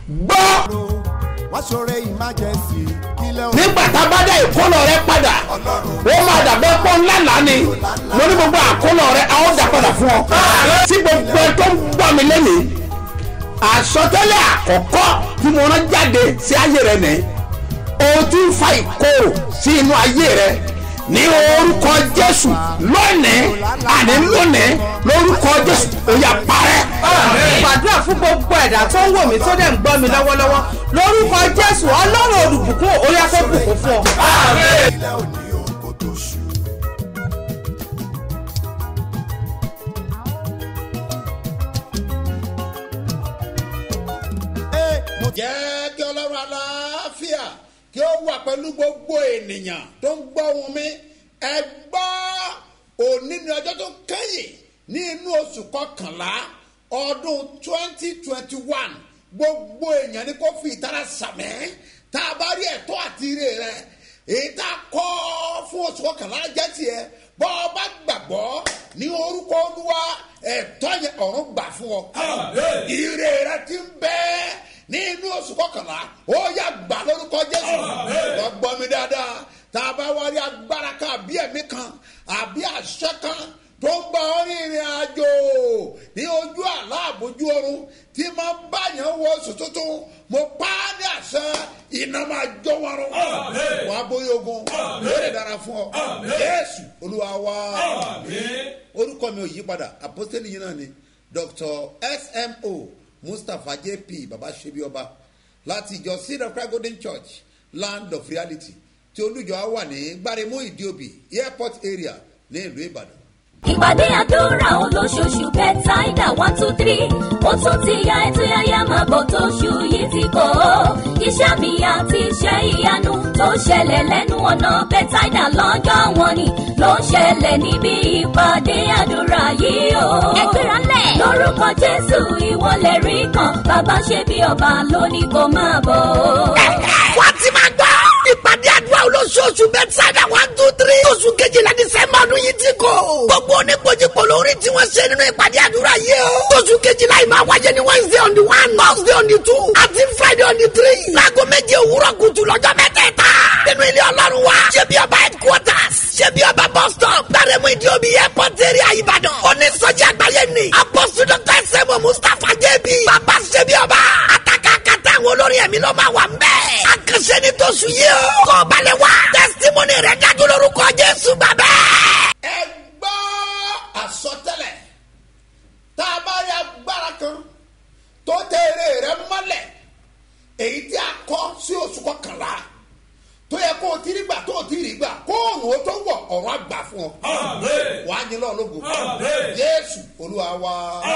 gbọ́ wọ́n ṣoore emergency kílẹ̀ òun nígbà tá a bá dá ìkólọ rẹ padà ó máa dàbẹ́ pọ́ ńlá lánì mo ní gbogbo àkólọ rẹ a ó dà padà fún ọ. tí gbogbo ẹ tó ń gbọ́ mi lẹ́nìí àsọtẹ́lẹ̀ àkọ́kọ́ tí mo rán jáde sí ayé rẹ nìyí o ti ń fa ìkorò sí inú ayé rẹ ní orúkọ jésù lónìí àní lónìí lórúkọ jésù ó yá parẹ́. gbàdúrà fún gbogbo ẹ̀dá tó ń wò mí tó dẹ̀ ń gbọ́ mi lọ́wọ́lọ́wọ́ lórúkọ jésù ọlọ́run olùbùkún orí afẹ́bùkún fún ọ. kílẹ̀ òní òun kò tó ṣù. Ee, mo jẹ́ kí ọlọ́run aláfíà kí ó wà pẹ̀lú gbogbo ènìyàn tó ń gbọ́ ohùn mi ẹ gbọ́ òní ní ọjọ́ tó kẹ́yìn ní inú oṣù kọkànlá ọdún twenty twenty one gbogbo èèyàn ni kò fi ìtara sàmẹ́ tá a bá rí ẹ̀tọ́ àti ire rẹ èyí tá a kọ́ fún oṣù kọkànlá jẹ́ tiẹ̀ bọ́ ọ bá gbàgbọ́ ní orúkọ olúwa ẹ̀tọ́ yẹn ọ̀run gbà fún ọ ire rẹ ti ń bẹ́ẹ̀ ní inú oṣù kọkànlá ó yà gbà lórúkọ jésù wọ́n gbọ́ mi dáadáa tá a bá wá rí agbára kan àbí ẹ̀mí kan àbí àṣẹ kan tó ń gba ọ ní ìrìn àjò ní ojú àlá àbójú ọrùn tí máa ń báyàn wọ oṣù tuntun mo pa á ní àṣẹ iná máa jó wọn rún wọn á bóyá ogun lórí dára fún ọ jésù olúwa wá orúkọ mi ò yí padà àpọ́sítélì yìí náà ni dr smo mustapha jp baba sebi ọba láti ìjọ seed of christ golden church land of reality tí olùjọ á wà ní gbaremu ìdíòbí airport area ní ìlú ìbàdàn. ìpàdé àdúrà olóṣooṣù bẹ́tàìdà one two three ó tún ti ya ètò yáyá máa bọ̀ tó ṣù yìí ti kọ́ ọ́ iṣẹ́ mi àti iṣẹ́ ìyanu tó ṣẹlẹ̀ lẹ́nu ọ̀nà bẹ́tàìdà lọ́jọ́ wọn ni ló ń ṣẹlẹ̀ níbi ìpàdé àdúrà yìí o. ẹgbẹ́ra lẹ̀. lórúkọ jésù ìwọlẹ̀ rí kan bàbá ṣe bí ọba lónìí kò máa bọ̀ ọ́. wọ́n ti máa gbọ́ ìpàdé àdúrà olóṣooṣù bẹ́tsáìdà one two three oṣù kejìlá dísẹ́mbà ọdún yìí ti kọ́. gbogbo oníkojúkọ lórí tí wọ́n ṣe nínú ìpàdé àdúrà yìí o. oṣù kejìlá yìí máa wáyé ní wednesday on the one thursday on the two àti friday on the three. láago méje òwúrọ̀ kùtù lọ́jọ́ mẹ́tẹ̀ẹ̀ta. nínú ilé ọlọ́run wa ṣé bí ọba headquarters ṣé bí ọba bus stop gbàrẹ́mú ìdíòbí airport area ìbàdàn. onísọjí àgbáyé ni apọ́sù dr sẹ́mu mustapha jẹ́bi. bàbá ṣé bí ọba àtàkàkàtà àwọn olórin ẹ̀mí ló máa wà ń bẹ́ẹ̀. àkànṣe ni tó sùn yìí o. kọ́ balẹ̀ wá. testimony rẹ̀ dájú lórúkọ jésù bàbá. ẹ gbọ́ àsọtẹ́lẹ̀ tá a bá rí agbára kan tó tẹ̀lé rẹ mọ́lẹ̀ èyí tí a kọ́ sí oṣù kọkànlá tó yẹ kó o ti rí gbà tó o ti rí gbà kó òòrùn ó tó wọ̀ ọ̀run àgbà fún ọ. wàá yín lọ́ọ̀ lógo jésù olúwa wa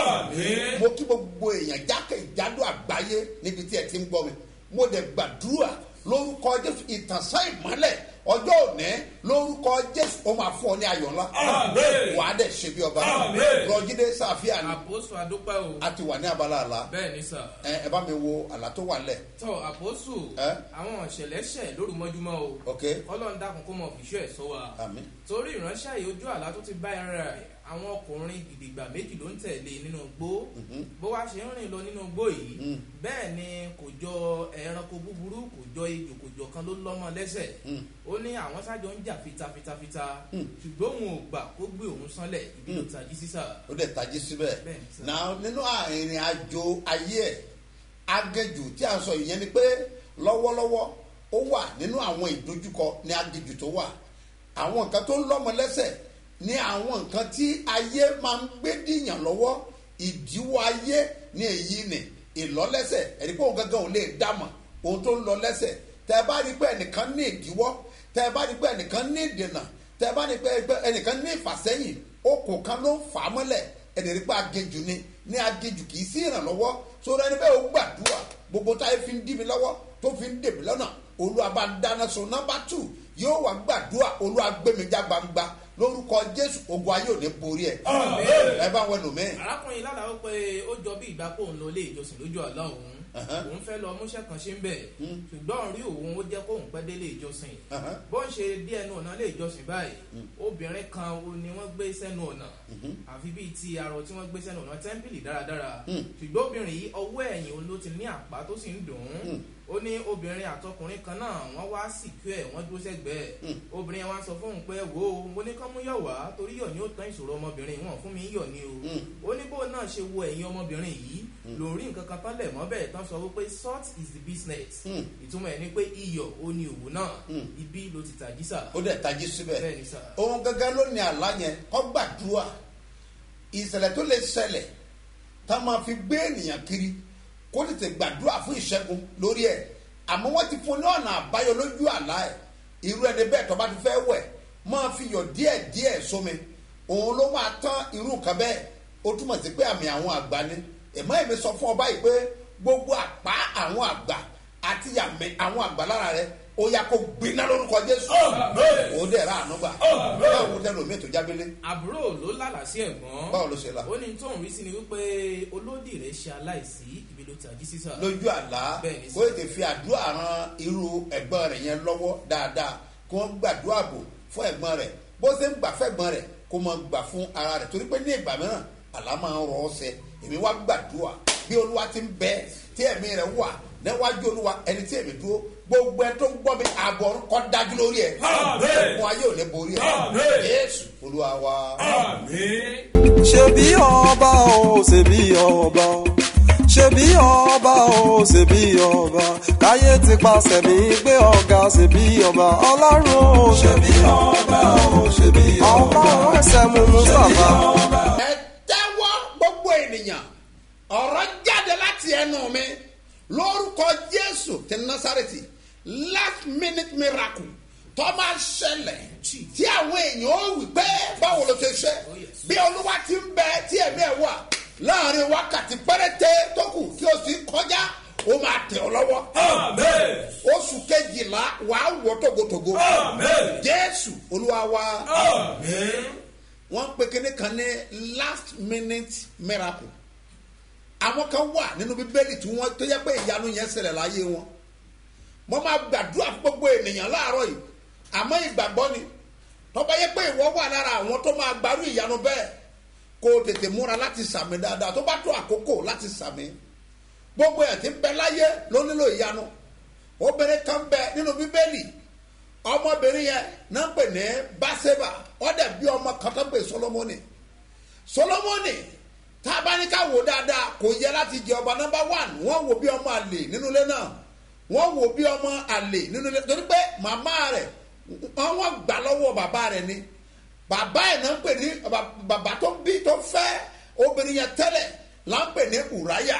mo kí gbogbo èèyàn jákèjádò àgbáyé níbi tí ẹ ti ń gbọ́ mi mo dẹ̀ gbàdúrà lórúkọ jésù ìtànsán ìmọ́lẹ̀ ọjọ́ òní lórúkọ jésù ó máa fún ọ ní ayọ̀ ńlá wà á dẹ̀ ṣe bí ọba rọjídé sàfíà ni àpòsù àdúpẹ́ o a ti wà ní abala àlá bẹ́ẹ̀ ni sà ẹ ẹ bá mi wo àlá tó wà lẹ̀ tọ àpòsù Ẹ́? àwọn ìṣẹ̀lẹ̀ ṣẹ̀ lóru mọ́júmọ́ o ok ọlọ́run dákun kó mọ fìṣú ẹ̀ sọ wa àmì torí ìránṣẹ́ yìí ojú àlá tó ti bá ẹran rẹ̀ àwọn ọkùnrin gidigba méjì ló ń tẹ̀lé nínú igbó bó wá ṣe ń rìn lọ nínú igbó yìí bẹ́ẹ̀ ni kò jọ ẹranko búburú kò jọ ejò kò jọ kan ló lọ́mọ lẹ́sẹ̀ ó ní àwọn sájọ ń jà fitafitafita ṣùgbọ́n òun ò gbà kó gbé òun sánlẹ̀ ibi ló tají sísà ó dẹ̀ tají síbẹ̀ Bẹ́ẹ̀ni, sir. náà nínú ìrìn àjò ayé ẹ̀ agẹjù tí a sọ ìyẹn ni pé lọ́wọ́lọ́wọ́ ó wà nínú àwọn ìdojúkọ ní agẹjù tó wà àwọn nǹkan tó ń lọ́mọ lẹ́sẹ̀ ní àwọn nǹkan tí ayé máa ń gbé dìyàn lọ́wọ́ ìdíwọ́ ayé ní èyí ni ìlọ́lẹ́sẹ̀ ẹ̀rí pé òun gangan ò lè dámọ̀ ohun tó ń lọ lẹ́sẹ̀ tẹ́ ẹ bá rí pé ẹnìkan ní ìdíwọ́ tẹ́ ẹ bá rí pé ẹnìkan ní ìdènà tẹ́ ẹ bá rí pé ẹnìkan ní ìfàsẹ́yìn okùn kan ló ń fà á mọ́lẹ̀ ẹni rí pé agéjù ni ní agéjù kì í sí ìrànlọ́wọ́ sórí ẹni bẹ́ẹ̀ ó gbàdúrà gbogbo táyé fi ń dí mi lọ́wọ́ tó fi ń dèbí lọ́nà olúwa bá ń dáná sun nọ́mbà tù yóò wá gbàdúrà olúwa gbẹmíjà gbangba lórúkọ jésù ogun ayé ò ní borí ẹ ẹ bá wọn lò mí. arákùnrin lálàá ó pé ó jọ bí ìgbà pòun lọ ilé ìjọsìn lójú àlá òun Ẹ̀hẹ́n. òun fẹ́ lọ múṣẹ́ kan ṣe ń bẹ̀ ṣùgbọ́n rí òun ó jẹ́ kóun pẹ́ délé ìjọsìn Ẹ̀hẹ́n. bó ń ṣe dé ẹnu ọ̀nà lé ìjọsìn báyìí obìnrin kan ó ní wọ́n gbé sẹ́nu ọ̀nà àfi bíi ti arọ tí wọ́n gbé sẹ́nu ọ̀nà tẹ́ḿpìlì dáradára ṣùgbọ́n obìnrin yìí ọwọ́ ẹ̀yìn òun ló ti ní àpá tó sì ń dùn ún ó ní obìnrin àtọkùnrin kan náà wọ́n wá sìnkú ẹ̀ wọ́n dúró sẹ́gbẹ̀ẹ́ obìnrin yẹn wá sọ fóun pé wo mo ní kán mú yọ̀ wá torí yọ̀ ni ó tán ìṣòro ọmọbìnrin wọn fún mi yọ̀ ni o ó ní bóun náà ṣe wo ẹ̀yìn ọmọbìnrin yìí lòun rí nǹkan kan tán lẹ̀ mọ́ bẹ́ẹ̀ tán sọ wípé salt is the business ìtumọ̀ ẹ̀ ni pé iyọ̀ ó ní òwò náà ibi ló ti tàjí sà ó dẹ̀ tají síbẹ̀ bẹ́ẹ̀ ni sà ohun gẹ́gẹ́ ló ní àlá yẹn kọ́ gbàdúrà ìṣẹ̀lẹ̀ tó lè ṣẹlẹ̀ tá a máa fi gbé ènìyàn kiri kó tètè gbàdúrà fún ìṣẹ́gun lórí ẹ̀ àmọ́ wọ́n ti fún ní ọ̀nà àbáyọ lójú àlá ẹ̀ irú ẹni bẹ́ẹ̀ tó bá ti fẹ́ wẹ̀ máa fi yọ̀ díẹ̀ díẹ̀ sómi òun ló máa tán irú nǹkan bẹ́ẹ̀ ó túmọ̀ sí pé àmì àwọn àgbà ni ẹ̀mọ́ èmi sọ fún ọ báyìí pé gbogbo àpá àwọn àgbà àti àmì àwọn àgbà lára rẹ ó yà kó gbiná lórúkọ jésù ó dẹ̀ ra àánú gbà báwo lẹ́nu mi tó jábélé àbúrò ló lálàá sí ẹ̀gbọ́n báwo ló ṣe la ó ní tóun rí sí ni wípé olódì rẹ̀ ṣe aláìsí ibi ló tàjí sí sà lójú àlá Bẹ́ẹ̀ni kó ètè fi àdúrà ran irú ẹ̀gbọ́n rẹ̀ yẹn lọ́wọ́ dáadáa kí wọ́n gbàdúrà bò fún ẹ̀gbọ́n rẹ̀ bó ṣe ń gbà fẹ́gbọ́n rẹ̀ kó mọ gbà fún ara rẹ̀ torí pé ní ìgbà mìíràn àlá máa ń rọ ọ́ sẹ èmi wá gbàdúrà bí olúwa ti ń bẹ tí ẹ̀mí rẹ̀ wà níwájú olúwa ẹni tí èmi dúró gbogbo ẹ tó ń gbọ́ mi ààbọ̀ ọ̀run kọ́ dájú lórí ẹ̀ fún ayé ò ní borí ẹ̀ yéésù olúwa wa. ṣebí ọba o ṣebí ọba o ṣebí ọba o ṣebí ọba káyé ti paṣẹ mi gbé ọ̀gá ṣebí ọba ọlọ́run o ṣebí ọba o ṣebí ọba ọlọ́run ẹsẹ̀ mú mustapha. ẹ tẹ́wọ́ gbogbo ènìyàn ọ̀rọ̀ jáde láti ẹnu mi lórúkọ jésù ti násàrètì last minute miracle tó máa ṣẹlẹ̀ tí àwọn èèyàn ó wí pé báwo ló ṣe ṣe bí olúwa ti ń bẹ tí ẹ̀mí ẹ̀ wà láàrin wákàtí péréte tó kù kí o sì kọjá ó máa tẹ̀ ọ́ lọ́wọ́ oṣù kejìlá wàá wọ togotogo jésù olúwa wa wọ́n pe kíní kan ní last minute miracle àwọn kan wà nínú bíbélì tí wọ́n tó yẹ pé ìyanu yẹn ṣẹlẹ̀ láyé wọn mo máa gbàdúrà fún gbogbo ènìyàn láàárọ̀ yìí àmọ́ ìgbàgbọ́ ni tọ́ba yẹ pé ìwọ wà lára àwọn tó máa gbarú ìyanu bẹ́ẹ̀ kó o tètè múra láti sàmì dáadáa tó bá tó àkókò láti sàmì gbogbo ẹ̀ tí ń bẹ láyé ló nílò ìyanu obìnrin kan bẹ nínú bíbélì ọmọbìnrin yẹn náà ń pè ní baseba ọdẹ bí ọmọ kan tó ń pè solomoni solomoni tábánikà wò dáadáa kò yẹ láti jẹ ọba nọmba one wọn wò bí ọmọ àlè nínú ilé náà wọn wò bí ọmọ àlè nínú ilé torí pé màmá rẹ wọn gbà lọwọ bàbá rẹ ni bàbá ẹ̀ náà ń pè ní bàbá tó bí tó fẹ́ obìnrin yẹn tẹ́lẹ̀ là ń pè ní ùráyà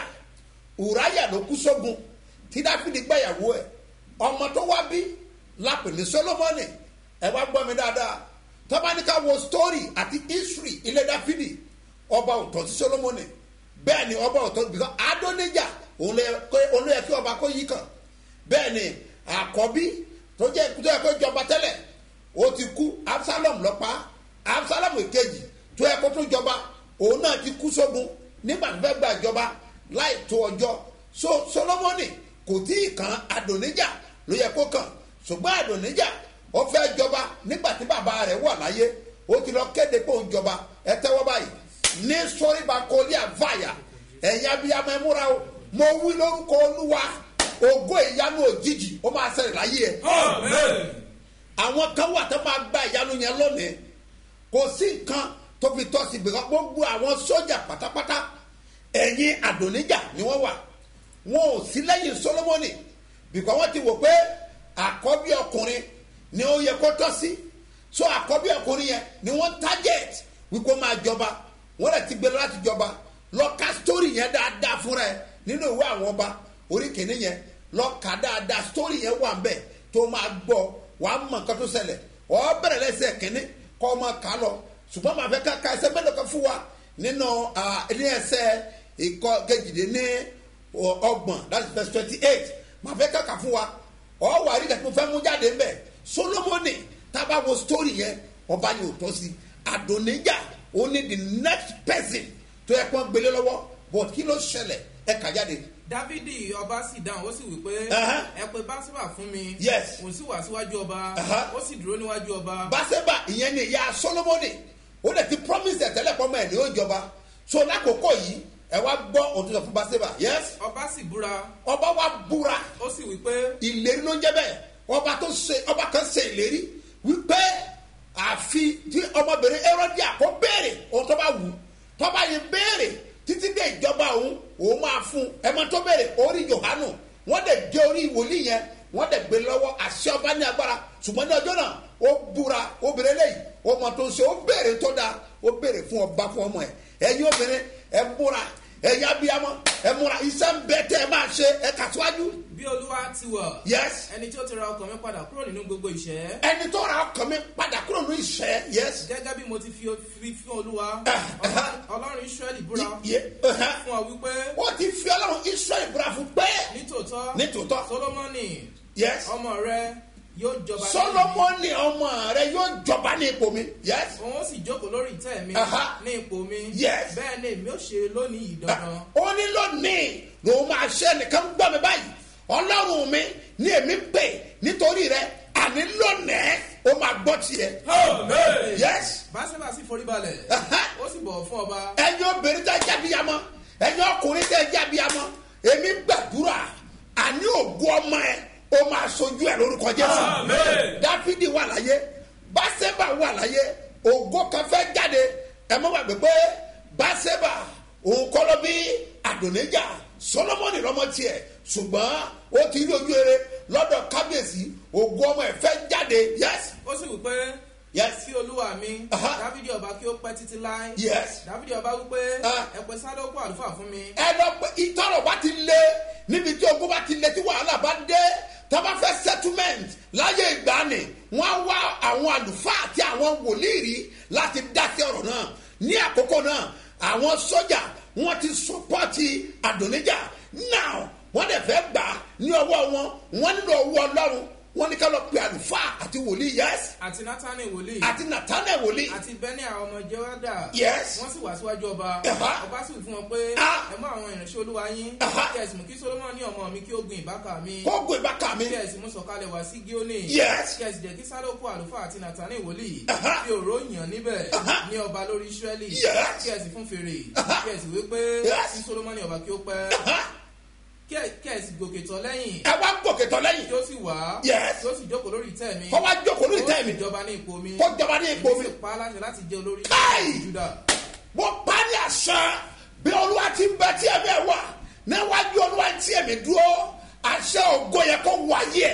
ùráyà ló kú sógun tí dáfídì gbàyàwó ẹ̀ ọmọ tó wá bí lápè ní solomoni ẹ wá gbọ́ mi dáadáa tọ́bánikà wo story àti history ilé dáfídì ọba òtọ́ sí solomoni bẹ́ẹ̀ ni ọba òtọ́ bìkan adóníjà òun ló yẹ kí ọba kó yí kàn bẹ́ẹ̀ ni àkọ́bí tó jẹ́ tó yẹ kó jọba tẹ́lẹ̀ ó ti kú absalom lọ́pàá absalom èkejì tó yẹ kó tó jọba òun náà ti kú sógun nígbà tó fẹ́ gba ìjọba láì tó ọjọ́ so solomoni kò tí ì kan adóníjà ló yẹ kó kàn ṣùgbọ́n àdùnníjà ó fẹ́ jọba nígbà tí bàbá rẹ̀ wà láyé ó ti lọ kéde pé òun jọba ẹ tẹ́wọ́ báyìí ní sọ́ríba kọ́lí àváyà ẹ̀yin abiyamọ ẹ múra o mo wí lórúkọ olúwa ògo ìyanu òjijì ó máa ṣẹlẹ̀ láyé ẹ̀. àwọn kan wà tó máa gba ìyanu yẹn lónìí kò sí nǹkan tó fi tọ́ sí gbẹ̀gbẹ́ gbogbo àwọn sójà pátápátá ẹ̀yin àdùnníjà ni wọ́n wà wọn ò sí lẹ́yìn solomoni bìkọ́ wọ́n ti wò pé àkọ́bí ọkùnrin ni ó yẹ kó tọ́ sí so àkọ́bí ọkùnrin yẹn ni wọ́n target wípé máa jọba wọ́n lè ti gbé lọ láti jọba lọ ka story yẹn dáadáa fúnra ẹ nínú ìwé àwọn ọba orí kìíní yẹn lọ ka dáadáa story yẹn wà nbẹ tó máa gbọ́ wàá mọ nǹkan tó ṣẹlẹ̀ ọ bẹ̀rẹ̀ lẹ́sẹ̀ kìíní kọ́ ọ máa kà á lọ ṣùgbọ́n màá fẹ́ ká ka ẹsẹ̀ mélòó kan fún wa nínú ní ẹsẹ̀ ìkọ́ kejìdé ní ọgbọ̀n that's verse twenty eight màá fẹ́ ká kà fún wa ọ wà rí kàtí mo fẹ́ mú jáde ń bẹ̀ solomoni tábà wo story yẹn ọba yẹn ò tọ́ sí adonija ó ní the next person tó yẹ kó gbélé lọ́wọ́ but kí ló ṣẹlẹ̀ ẹ kà jáde dávidi ọba sì dáhùn ó sì wí pé Ẹhẹ́. ẹ pé báṣẹ́bà fún mi Yes. òun sì wá síwájú ọba Ẹhẹ́. ó sì dúró níwájú ọba baseba ìyẹn ni ìyá solomoni ó lè ti promise ẹ̀tẹ́lẹ̀ pọ́nmọ́ ẹ̀ ní ó jọba so lákòókò yìí ẹ wá gbọ́ òtún sọ fún baseba yes ọba sì búra ọba wa búra ó sì wí pé ìlérí ló ń jẹ́ bẹ́ẹ̀ ọba tó ṣe ọba kan ṣe ìlérí wípé àfi tí ọmọbìnrin erodia kó béèrè ohun tó bá wù ú tó bá yẹ béèrè títí dé ìjọba òun òun máa fún ẹmọ tó béèrè orí yohanu wọ́n dẹ̀ dé orí wòlíì yẹn wọ́n dẹ̀ gbé lọ́wọ́ àṣẹ ọba ní agbára ṣùgbọ́n ní ọjọ́ náà ó búra obìnrin lẹ́yìn ọmọ tó ń ṣe ó béèrè tó dáa ó béèrè fún ọba fún ọmọ ẹ ẹ̀yin obìnrin ẹ múra ẹ̀yin abiyamọ ẹ múra iṣẹ́ ń bẹ tẹ́ ẹ máa ṣe ẹ kà síwájú bí olúwa ti wọ̀ yes ẹni tí ó ti ra ọkàn mi padà kúrò nínú gbogbo ìṣẹ́ ẹni tó ra ọkàn mi padà kúrò ní ìṣẹ́ yes gẹ́gẹ́ bí mo ti fi fi fún olúwa Ah, Ọlọ́run- ọlọ́run israẹli búra Ye- uh-huh. fún ọ wípé ó ti fi ọlọ́run israẹli búra fún pé nítòótọ́ nítòótọ́ solomoni yes ọmọ rẹ yóò jọba lẹ́yìn mi. solomoni ọmọ rẹ yóò jọba ní ipò mi yes òun ó sì jókòó lórí ìtẹ́ mi Aha. ní ipò mi Yes. bẹ́ẹ̀ ni èmi ó ṣe lónìí yìí dandan ó ní lónìí lòun máa ṣe ẹnìkan gbọ́ mi báyìí ọlọ́run mi ní èmi pè nítorí rẹ àní lónìí ó máa gbọ́ tiẹ̀ yes báṣẹ́bà sì forí balẹ̀ Aha. ó sì bọ̀ fún ọba ẹ̀yin obìnrin tẹ́ jábíyamọ ẹ̀yin ọkùnrin tẹ́ jábíyamọ èmi gbàdúrà àní ògùn ọmọ ẹ ó máa sojú ẹ lórúkọ jésù dáfídì wà láyé báṣẹ́bà wà láyé ògo kan fẹ́ jáde ẹ mọ́ wàgbé pé báṣẹ́bà òun kọ́ ló bí àdónéjà solomoni lọ́mọ tiẹ̀ ṣùgbọ́n ó ti rí ojú eré lọ́dọ̀ kábíyèsí ògo ọmọ ẹ fẹ́ jáde yes ó sì wí pé yes sí olúwa mi Aha. dávidi ọba kí ó pẹ́ títí láé yes. dávidi ọba wí pé Ah. ẹ pè sádókù àlùfáà fún mi ẹ lọ pé ìtọ́rọ̀ bá ti lé níbi tí ogun bá ti lé tí wàhálà bá dé tábà fẹ́ settlement láyé ìgbàanì wọ́n á wá àwọn àlùfáà àti àwọn wòlíì rí láti dá sí ọ̀rọ̀ náà ní àkókò náà àwọn sójà wọ́n ti sọpọ́tì àdóníjà now wọ́n dẹ̀ fẹ́ gbà á ní ọwọ́ wọn wọ́n nílò owó ọlọ́run wọ́n ní ká lọ pe àlùfáà àti wòlíì yes àti nátánì wòlíì àti nàtánẹ̀ wòlíì àti bẹ́ẹ̀ni àwọn ọmọ jẹ́wádà Yes. wọ́n sì wá síwájú ọba Aha. ọba sì wí fún wọn pé Ah. ẹ mú àwọn ìrìnsẹ̀ olúwa yín Aha. kí ẹ̀sìn mú kí solomoni ọmọ mi kí ó gbin ìbáka mi kó gbé bàkà mi kí ẹ̀sìn mú sọ̀kalẹ̀ wá sí gíónì Yes. kí ẹ̀sìn jẹ́ kí sálókù àlùfáà àti nàtánì wòlíì Aha. fi òró yàn níbẹ̀ Aha. ní ọba lórí israẹli Yes. kí ẹ̀sìn fún fèrè Aha. kí ẹ̀sìn wí pé Yes. kí solomoni ọba kí ó pẹ́ kí ẹ̀- kí ẹ̀sìn gòkè tọ̀ lẹ́yìn ẹ wá gòkè tọ́ lẹ́yìn kí ó sì wá Yes. kí ó sì jókòó lórí ìtẹ́ mi kó wá jókòó lórí ìtẹ́ mi ó sì jọba ní ipò mi kó jọba ní ipò mi. èmi sì pa á láṣẹ láti jẹ́ olórí Káì! juda mo pa ní àṣà bí olúwa ti ń bẹ tí ẹ̀mí ẹ̀ wà níwájú olúwa tí ẹ̀mí dúró àṣẹ ògo yẹ kó wáyé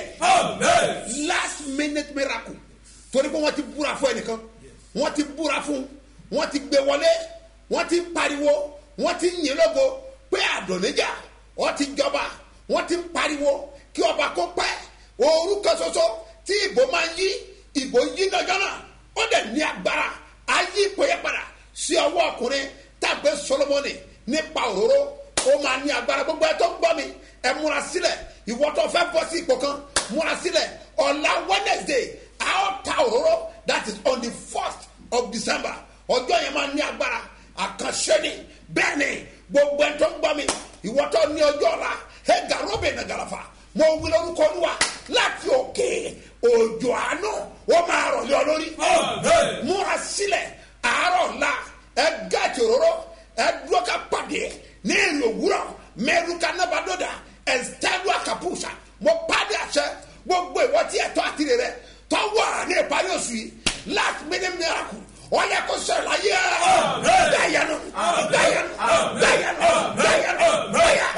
ẹ̀ last minute miracle torí pé wọ́n ti búra fún ẹnìkan wọ́n ti búra fún wọ́n ti gbé wọlé wọ́n ti pariwo wọ́n ti yìn lógo pé àdóníjà wọ́n ti jọba wọ́n ti pariwo kí ọba kó pẹ́ orúkọ ṣoṣo tí ìbò máa ń yí ìbò yí lọ́jọ́ náà ó dẹ̀ ní agbára ayé ipò yẹn padà sí ọwọ́ ọkùnrin tàgbé solomoni nípa òróró ó máa ní agbára gbogbo ẹ tó ń gbọ́ mi ẹ múra sílẹ̀ ìwọ tó fẹ́ bọ́ sí ipò kan múra sílẹ̀ ọ̀la wednesday a ó ta òróró that is on the first of december ọjọ́ yẹn máa ní agbára àkànṣe ni bẹ́ẹ̀ ni gbogbo ẹ tó ń gbọ́ mi ìwọ tó ní ọjọ́ ọ̀la ẹ̀gà robin nàgàlàfà mo wí lórúkọ olúwa láti òkè òjò àánú ó máa rọ̀ lé ọ lórí múra sílẹ̀ àárọ̀ ńlá ẹ gáàtì òróró ẹ dúró ká pàdé ní ìlú òwúrọ̀ mẹ́rùká nábàdọ́dà ẹ stẹ́dúà kàpùsà mo pàdé àṣẹ gbogbo ìwọ tí ẹ̀tọ́ àtìrẹ rẹ tọ́wọ́ ní ìparí oṣù yìí láti mímí mìíràn ọ̀yẹ́ kò sọ̀rọ̀ láyé ẹ̀ dáyanu dáyanu dáyanu dáyanu báyà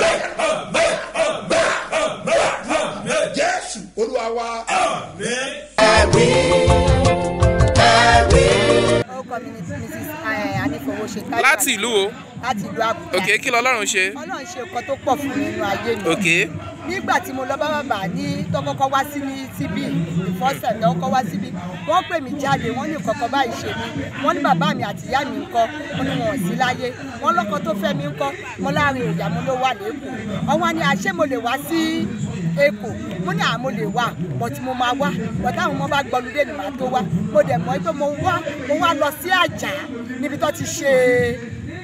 báyà báyà báyà jésù olúwa wa. orúkọ mi ni mrs anífowóṣe táyọ̀ láti ìlú o láti ìlú àbújá òkè kí lọlọ́run ṣe ọlọ́run ṣe nǹkan tó pọ̀ fún mi nínú ayé mi òkè nígbà tí mo lọ bá bàbá ní tó kọ́kọ́ wá sí ní síbí ìfọ́sẹ̀ tó kọ́kọ́ wá síbí wọ́n pè mí jáde wọ́n ní nǹkan kan báyìí ṣe mí wọ́n ní bàbá mi àti ìyá mi ńkọ́ wọ́n ní wọn ò sí láyé wọ́n lọ́kọ tó fẹ́ mi ńkọ́ mo láàrin ìyá mo ló wà lẹ́kọ̀ọ́ ọwọ́n ni àṣé mo lè wá sí èkó mo ní àmọ́ lè wà bọ̀tí mo máa wá bọ̀tí àwọn ọmọ bá gbọ́lúdé ni màá tó wá mo dẹ̀ mọ́ pé mo wá mo wá lọ sí àjà níbi tó ti ṣe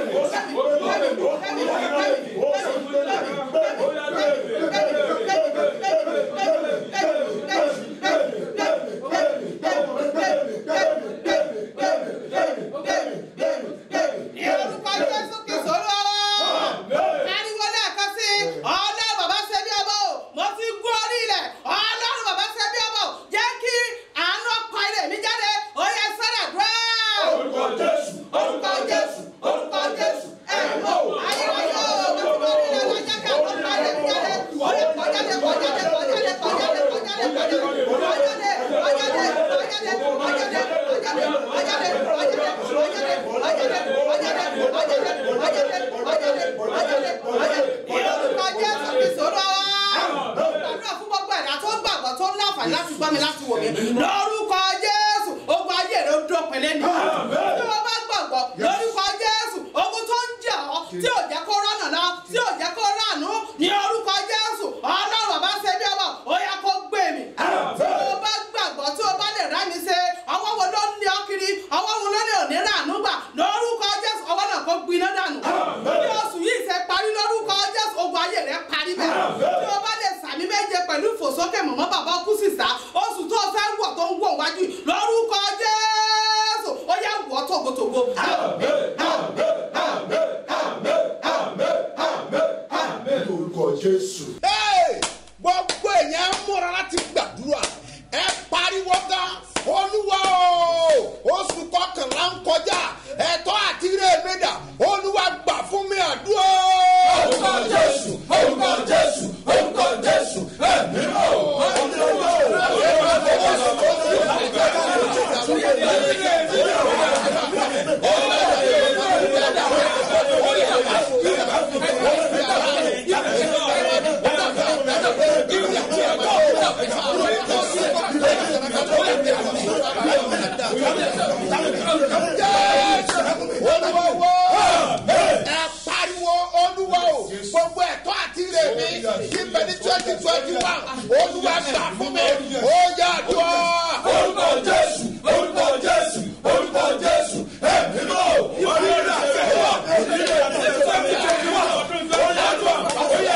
ní orúkọ jésù kìsọ lọ́wọ́ ariwo lẹ́ẹ̀kan sí ọlọ́run bàbá ṣe bí ọmọ o mo ti gún orí ilẹ̀ ọlọ́run bàbá ṣe bí ọmọ o jẹ́ kí àánú ọkọ ilé mi jáde ó yẹ sọ́dà dúró. orúkọ jésù orúkọ jésù orúkọ jésù ẹ̀ mọ̀ ayérayé o mo ti gún orí ilẹ̀ wọ́n jẹ́ kí àánú ọkọ ilé mi jáde ó yẹ kọjáde kọjáde kọjáde kọjáde kọjáde kọjáde kọjáde kọjáde kọjáde kọjáde lórúkọ jésù ogun ayé rẹ ó dópin lẹ́nu tí wọ́n bá gbàgbọ́ lórúkọ jésù ogun tó ń jà ọ́ tí ò jẹ́ kó rọ́nà lọ tí ò jẹ́ kó ránú ní orúkọ jésù ọlọ́run bàbá ṣe bí ọmọ ó yẹ kó gbé mi tí o bá gbàgbọ́ tí o bá lè rá mi ṣe ọwọ́ wo ló ń lé ọ kiri ọwọ́ wo ló lè òní ràánú gbà lórúkọ jésù ọwọ́ náà kó gbiná dànù bí oṣù yìí ṣe parí lórúkọ jésù ogun ayé rẹ parí bẹ́ẹ̀ tí o bá lè sàmì méje pẹ̀lú ìfòsókè mọ̀mọ́ bàbá kú sísá oṣù tó fẹ́ wọ̀ tó ń wọ̀ wájú yìí, lórúkọ jésù ó yẹ wọ́ tògótògó. Hey! gbogbo èèyàn múra láti gbàdúrà ẹ pariwo gan olúwa o oṣù kọkànlá ń kọjá gbà fún mi ó yá dùn orúkọ jésù orúkọ jésù orúkọ jésù ẹ̀mí mọ́ ìbílẹ̀ àfẹ́ wà ìbílẹ̀ àfẹ́ wà ó yá dùn ó yá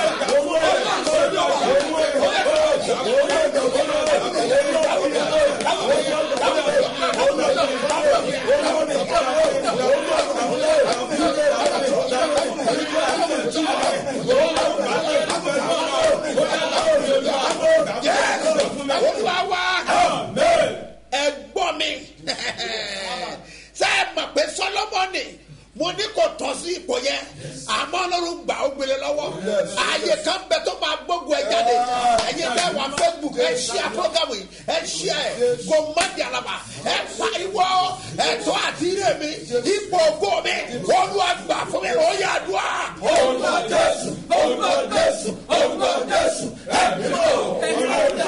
olúwa wá ẹ gbọ́ mi ṣé ẹ mọ̀ pé sọlọ́mọ́nì mo ní kò tọ́ sí ipò yẹn àmọ́ ọlọ́run gbà ó gbélé lọ́wọ́ ààyè kan bẹ tó máa gbógun ẹ jáde ẹ̀yin tẹ́ wà facebook ẹ ṣíà program yìí ẹ ṣíà ẹ kò má di àlàbà ẹ pariwo ẹ̀tọ́ àti ire mi ipò ògo mi olúwa gbà fún mi ó yà dùn à. orúkọ jésù orúkọ jésù orúkọ jésù ẹ̀mí mọ́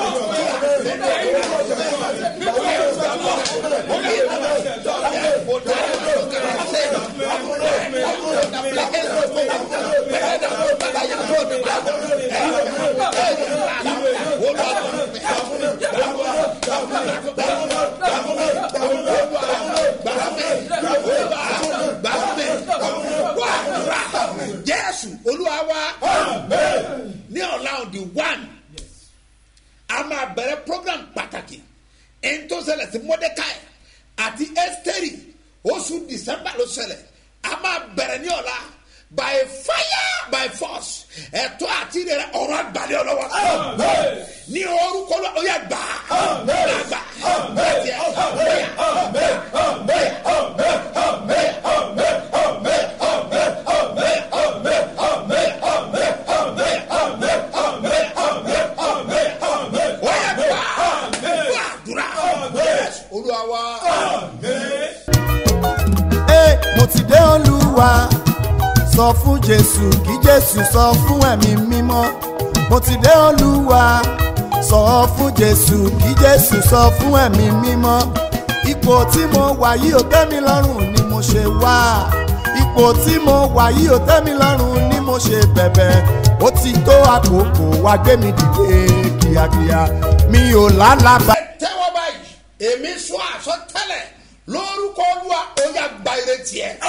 jésù olúwa wa ní ọ̀la on the one a máa bẹ̀rẹ̀ program pàtàkì ẹni tó ṣẹlẹ̀ sí mordecai àti esteri oṣù december ló ṣẹlẹ̀ a máa bẹ̀rẹ̀ ní ọ̀la by fire by force ẹ̀tọ́ àti rẹ̀ ọ̀rọ̀ àgbàlẹ̀ ọlọ́wọ́ ní orúkọ lọ ó yẹ gbà gbà bẹ́ẹ̀ ó yẹ gbà gbàdúrà olúwa wa. Ẹ, mo ti dé olúwa sọ fún jésù kí jésù sọ fún ẹ̀mí mímọ́ mo ti dé olúwa sọ fún jésù kí jésù sọ fún ẹ̀mí mímọ́ ipò tí mo wà yìí ò tẹ́ mi lọ́rùn ni mo ṣe wá ipò tí mo wà yìí ò tẹ́ mi lọ́rùn ni mo ṣe bẹ̀bẹ̀ ó ti tó àkókò wá gbé mi dìde kíákíá mi ò lálàbà. tẹ́wọ́ báyìí èmi sọ àsọtẹ́lẹ̀ lórúkọ olúwa ó yà gba ìrètí ẹ̀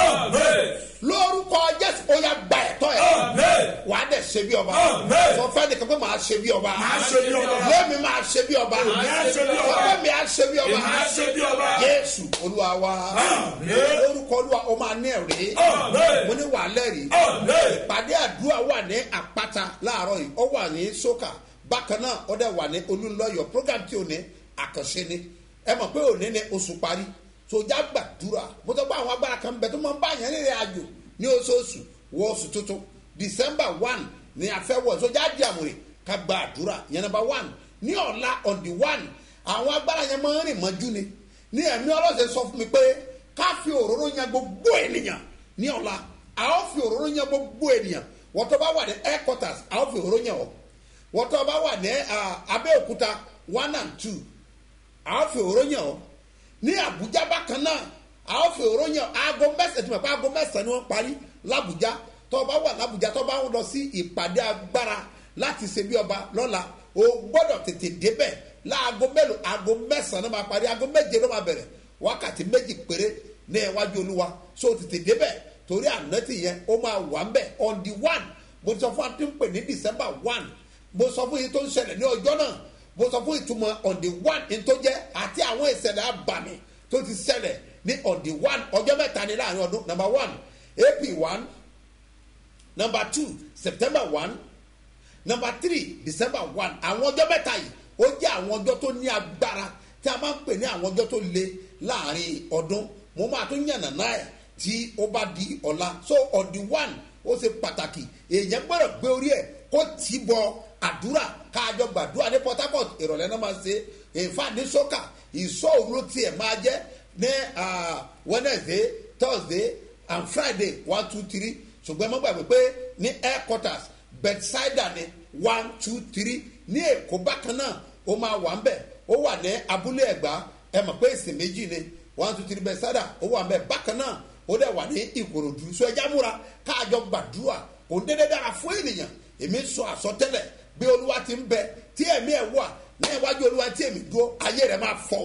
lórúkọ jésù ó yà gba ẹ̀tọ́ ẹ̀ wà á dẹ̀ ṣe bí ọba sọ fẹ́ nìkan pé màá ṣe bí ọba lẹ́mi máa ṣe bí ọba ṣe bí ọba. sọ fẹ́ mi á ṣe bí ọba Èmi á ṣe bí ọba. jésù olúwa wa lórúkọ olúwa ó máa ní ẹ̀rí mo ní wà á lẹ́rìí ìpàdé àdúrà wà ní àpáta láàárọ̀ yìí ó wà ní sókà bákan náà ó dẹ̀ wà ní olúńlọ́yọ̀ program tí ò ní àkànṣe ni ẹ mọ̀ pé òní ni oṣù parí sojá gbàdúrà mo tọ́ pé àwọn agbára kan bẹ tó máa ń bá yẹn rìnrìn àjò ní oṣooṣù wọ oṣù tuntun december one ni a fẹ́ wọ̀ sojá di àmúre ká gbàdúrà yẹn number one ní ọ̀la on the one àwọn agbára yẹn máa ń rìn mọ́jú ni ní ẹ̀mí ọlọ́sẹ̀ sọ fún mi pé ká fi òróró yan gbogbo ènìyàn ní ọ̀la a ó fi òróró yan gbogbo ènìyàn wọ́n tó bá wà ní headquarters a ó fi òróró yan ọ́ wọ́n tó bá wà ní ah, abẹ́òkúta one and two a ó fi òróró yàn ọ́ ní àbújá bákan náà a ó fi òróró yàn aago mẹ́sàn-án tí mo pa aago mẹ́sàn-án ni wọ́n parí làbújá tó bá wà làbújá tó bá ń lọ sí ìpàdé agbára láti ṣe bí ọba lọ́la o gbọ́dọ̀ tètè débẹ̀ láago mélòó aago mẹ́sàn-án ló máa parí aago méje ló máa bẹ̀rẹ̀ wákàtí méjì péré ní iwájú olúwa so tètè débẹ̀ torí ànátì yẹn ó máa wà ń bẹ̀ on the one mo ti sọ fún wa tí ń pè ní december one mo sọ fún yín tó ń ṣẹlẹ̀ ní ọjọ́ náà mo sọ fún ìtumọ̀ on the one ní tó jẹ́ àti àwọn ìṣẹ̀lẹ̀ abàmì tó ti ṣẹlẹ̀ ní on the one ọjọ́ mẹ́ta ní láàrin ọdún number one ap one number two september one number three december one àwọn ọjọ́ mẹ́ta yìí ó jẹ́ àwọn ọjọ́ tó ní agbára tí a máa ń pè ní àwọn ọjọ́ tó le láàrin ọdún mo máa tún yànnà náà ẹ̀ tí ó bá di ọ̀la so on the one ó ṣe pàtàkì èèyàn gbọ́dọ̀ gbé orí ẹ̀ kó tì í bọ àdúrà káàjọ gbàdúrà ní port harcourt ìrọ̀lẹ́ náà máa ṣe ìfà ní sọ́kà ìsọ̀ òru tiẹ̀ máa jẹ́ ní ah, wednesday thursday and friday one two three ṣùgbọ́n ẹ má gbàgbé pé ní headquarters bedside ni one two three ní èkó bákan náà ó máa wà ń bẹ̀ ó wà ní abúlé ẹ̀gbá ẹ mọ̀ pé ìsìn méjì ni one two three bedside ó wà ń bẹ̀ bákan náà ó dẹ̀ wà ní ìkòròdú so ẹja múra káàjọ gbàdúrà kò ń dédé dára fún ènìyàn èmi sọ àsọtẹ́lẹ̀ bí olúwa ti ń bẹ tí ẹ̀mí ẹ̀ wà ní iwájú olúwa tí èmi dúró ayé rẹ máa fọ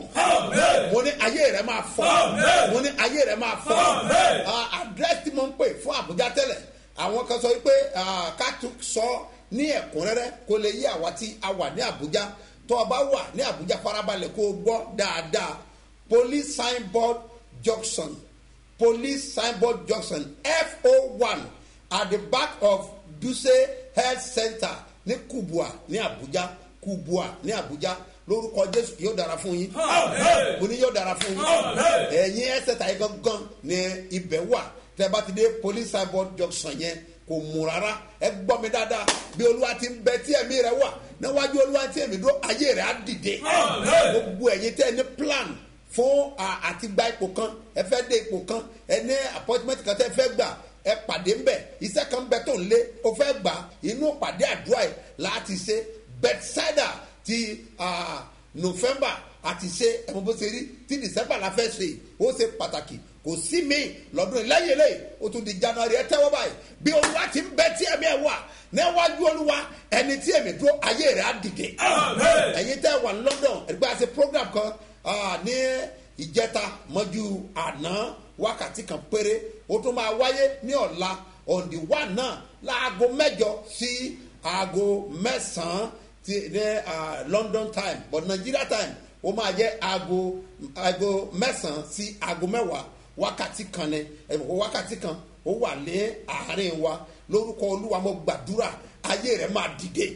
mo ní ayé rẹ máa fọ mo ní ayé rẹ máa fọ àdírẹ́sì tí mo ń pè fún àbújá tẹ́lẹ̀ àwọn kan sọ wípé ah, ká tún sọ ní ẹ̀kúnrẹ́rẹ́ kó lè yí àwa tí a wà ní àbújá tó o bá wà ní àbújá farabalẹ̀ kó o gbọ́ dáadáa police signboard junction police signboard junction fo one at the back of duse health center ní kubua ní abuja kubua ní abuja lórúkọ jésù yóò dára fún yín mo ní yóò dára fún yín ẹ̀yin ẹsẹ̀ tàyè gangan ní ibẹ̀ wà tẹ́ bá ti dé police signboard junction yẹn kò mú rárá ẹ gbọ́ mi dáadáa bí olúwa ti ń bẹ tí ẹ̀mí rẹ wà níwájú olúwa tí ẹ̀mí dúró ayé rẹ á dìde gbogbo ẹ̀yin tẹ́ ẹ ní plan fún à- àti gba ipò kan ẹ fẹ́ dé ipò kan ẹ ní appointment kan tẹ́ ẹ fẹ́ gbà ẹ pàdé ńbẹ iṣẹ́ kan bẹ tó ń lé o fẹ́ gbà inú pàdé àdúrà ẹ̀ láti ṣe bethsaida ti ah, november àti ṣe ẹ̀mọ́ bó ṣe rí tí december la fẹ́ ṣe ó ṣe pàtàkì kò sí mi lọ́dún yìí lẹ́yìn eléyìí ó tún di january ẹ tẹ́wọ́ báyìí bí olúwa ti ń bẹ tí ẹ̀mí ẹ̀ wà níwájú olúwa ẹni tí ẹ̀mí dúró ayé rẹ̀ á dìde ẹ̀yin tẹ́ wà ní london ẹ̀gbẹ́ àti program kan ah, ní ìjẹta mọ́jú àná wákàtí kan péré ó tún máa wáyé ní ọ̀la on the one náà láago mẹ́jọ sí aago mẹ́sàn-án ti ní ah, london time but nigeria time ó máa jẹ́ aago aago mẹ́sàn-án sí aago mẹ́wàá wákàtí kan ní ẹ̀bùkún wákàtí kan ó wà ní àárín wa lórúkọ olúwa mo gbàdúrà ayé rẹ máa dìde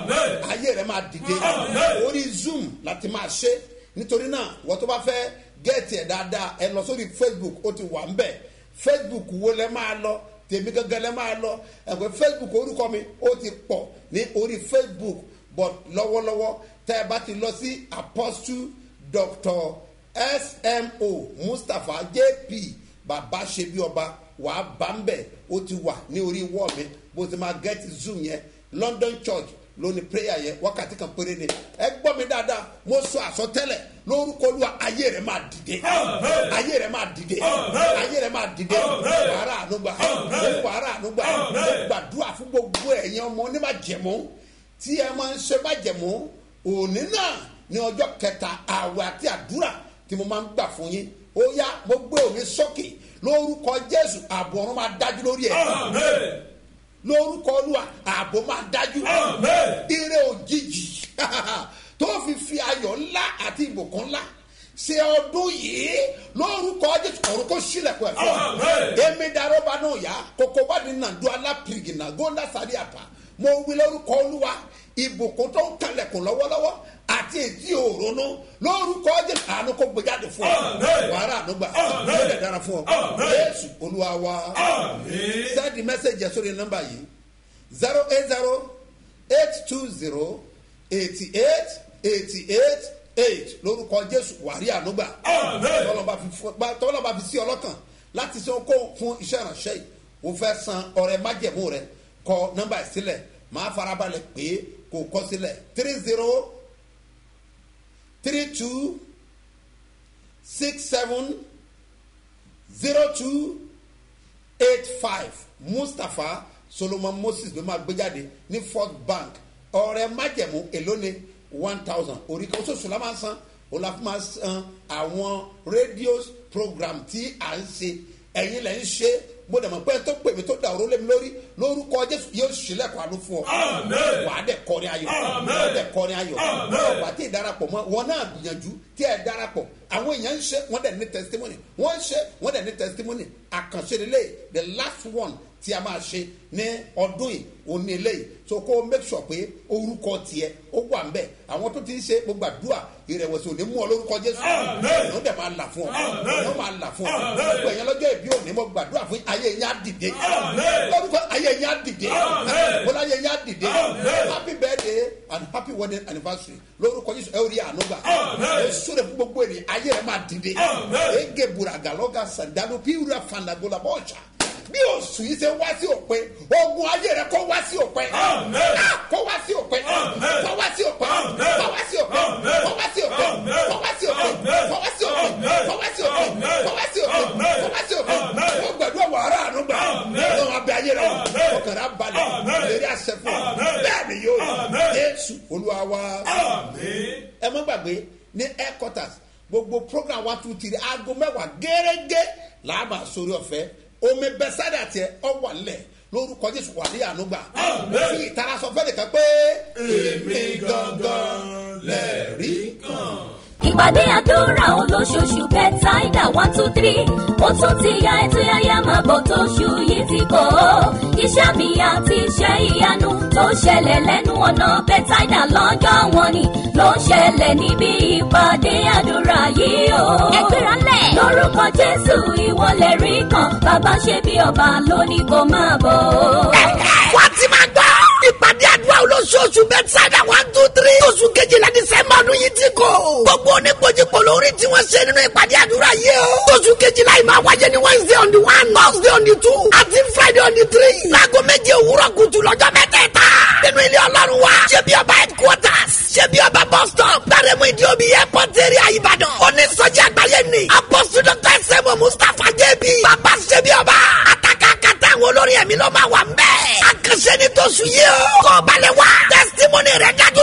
ayé rẹ máa dìde orí zoom láti máa ṣe nítorí náà wọ́n tó bá fẹ́ gẹ́ẹ̀tì ẹ̀ dáadáa ẹ lọ sórí facebook ó ti wà ń bẹ̀ facebook wo lẹ máa lọ tèmi gángan lẹ máa lọ ẹ̀gbẹ́ facebook orúkọ mi ó ti pọ̀ ní orí facebook but lọ́wọ́lọ́wọ́ tẹ́ ẹ bá ti lọ sí apostle doctor smo mustapha jp bàbá ṣe bí ọba wàá bá ń bẹ̀ ó ti wà ní orí wọ́ọ̀ mi bó ti máa gẹ́ẹ̀tì zoom yẹn london church lóní prayer yẹn wákàtí kan péré ni ẹ gbọ́ mi dáadáa mo sọ àsọtẹ́lẹ̀ lórúkọ olúwa ayé rẹ máa dìde ayé rẹ máa dìde ayé rẹ máa dìde wàhálà ànúgbà wàhálà ànúgbà gbàdúrà fún gbogbo ẹ̀yin ọmọ onímàjẹ̀mú tí ẹ máa ń ṣe májẹ̀mú òní náà ní ọjọ́ kẹta àwẹ̀ àti àdúrà tí mo máa ń gbà fún yín ó yá mo gbé òní sókè lórúkọ jésù ààbò ọ̀run máa dájú lórí ẹ̀ lórúkọ olúwa ààbò máa dájú ire òjijì tó fi fi ayọ̀ ńlá àti ìbùkún ńlá ṣe ọdún yìí lórúkọ jésù ọ̀run kò sílẹ̀kùn ẹ̀fọ́ èmi darọ́ bá náà yá kókó bá ní nàdó alápìrìgì náà góńdà sáré àpá mo wí lórúkọ olúwa ìbùkún tó ń kalẹ̀kùn lọ́wọ́lọ́wọ́ àti ètí òrónú lórúkọ jésù àánú kó gbéjáde fún ọ wàhálà ànúgbà yóò dẹ̀ dára fún ọ jésù olúwa wa send the message yẹn sórí nọmba yìí zero eight zero eight two zero eighty eight eighty eight eight lórúkọ jésù wàrí ànúgbà tọ́lọ́ba fi sí ọlọ́kàn láti sọ kó fún iṣẹ́ ìránṣẹ́ yìí o fẹ́ san ọrẹ májẹ̀mú rẹ kọ nọmba yìí sílẹ̀ máa farabalẹ̀ pé kò kọ sílẹ̀ three zero three two six seven zero two eight five mustapha solomon moses ló máa gbé jáde ní fort bank ọrẹ májẹmú èló ni one thousand orí kan oṣooṣù la máa san o la fi máa san àwọn rédíò program tí à ń ṣe ẹ̀yin lẹ́ ń ṣe mo dẹ̀ mọ̀ pé tó pè mí tó da òró lé mi lórí lórúkọ jésù yóò ṣílẹ̀kùn àánú fún ọ wàá dẹ̀ kọrin ayọ̀ wàá dẹ̀ kọrin ayọ̀ wàá tí ì darapọ̀ mọ́ wọn náà gbìyànjú tí ẹ darapọ̀ àwọn èèyàn ń ṣe wọ́n dẹ̀ ní testimony wọ́n ń ṣe wọ́n dẹ̀ ní testimony àkànṣe lélẹ̀ the last one tí a máa ṣe ní ọdún yìí òní eléyìí so kó o make sure pé orúkọ tiẹ̀ ó wà ń bẹ̀ àwọn tó ti ń ṣe gbogbo àdúrà ìrẹ̀wẹ̀sì òní mú ọ lórúkọ jésù ìyẹn ó dẹ̀ máa là fún ọ ìyẹn ó máa là fún ọ gbogbo ẹ̀yẹn lọ́jọ́ ìbí òní mo gbàdúrà fún ayé yẹn á dìde lórúkọ ayé yẹn á dìde bọ́lá ayé yẹn á dìde happy birthday and happy wedding anniversary lórúkọ jésù ẹ ó rí àánú gbà ẹ sọ̀rọ̀ fún gbogbo ènìyàn ayé rẹ̀ máa dìde ege buraga lọ́gà sàdánù píwúrà fànàgọ́là bọ́ọ̀ṣà bí oṣù yìí ṣe wá sí òpin ogun ayé rẹ kó wá sí òpin kó wá sí òpin kó wá sí òpin kó wá sí òpin kó wá sí òpin kó wá sí òpin kó wá sí òpin kó wá sí òpin kó wá sí òpin kó wá sí òpin kó gbàdúrà wàhálà àánú gbà lọ́wọ́ abẹ́ ayé rẹ ọkàn rẹ balẹ̀ lérí àṣẹ fún ọ bẹ́ẹ̀ ni yóò yẹ jésù olúwa wa. ẹ má gbàgbé ní headquarters gbogbo program one two three aago mẹ́wàá gẹ́gẹ́ làbà sórí ọ̀fẹ́ omi bẹ́sẹ̀dà tiẹ̀ ọ wà lẹ̀ lórúkọ jésù wà ní ànúgbà fi ìtara sọ fẹ́ẹ́ nìkan pé èmi gangan lẹ́ẹ̀rí kan. ìpàdé àdúrà olóṣooṣù bẹ́tàìdà one two three ó tún ti ya ètò yáyá máa bọ̀ tó ṣù yìí ti kọ́ iṣẹ́ mi àti iṣẹ́ ìyanu tó ṣẹlẹ̀ lẹ́nu ọ̀nà bẹ́tàìdà lọ́jọ́ wọn ni ló ń ṣẹlẹ̀ níbi ìpàdé àdúrà yìí o. ẹgbẹ́ra lẹ̀. lórúkọ jésù ìwọlẹ̀ rí kan bàbá ṣe bí ọba lónìí kò máa bọ̀. wọ́n ti máa gbọ́. ìpàdé àdúrà olóṣooṣù bẹ́tsáìdà one two three. oṣù kejìlá dísẹ́mbà ọdún yìí ti kò. gbogbo oníkojúkò lórí tí wọ́n ṣe nínú ìpàdé àdúrà yìí o. oṣù kejìlá yìí máa wáyé ní wednesday on the one thursday on the two àti friday on the three. láago méje òwúrọ̀ kùtù lọ́jọ́ mẹ́tẹ̀ẹ̀ta. nínú ilé ọlọ́run wa. ṣé bí ọba headquarters. ṣé bí ọba bus stop. gbàrẹ́mú ìdí omi airport area ìbàdàn. onísọjí àgbáyé ni. apọ́sù dr sẹ́mu mustapha jẹ́bi. bàbá ṣé bí ọba. àtàkàkàtà àwọn olórin ẹ̀mí ló máa wà ń bẹ́ẹ̀. àkànṣe ni tó sùn yìí o. kọ́ balẹ̀ wá. testimony rẹ̀ dájú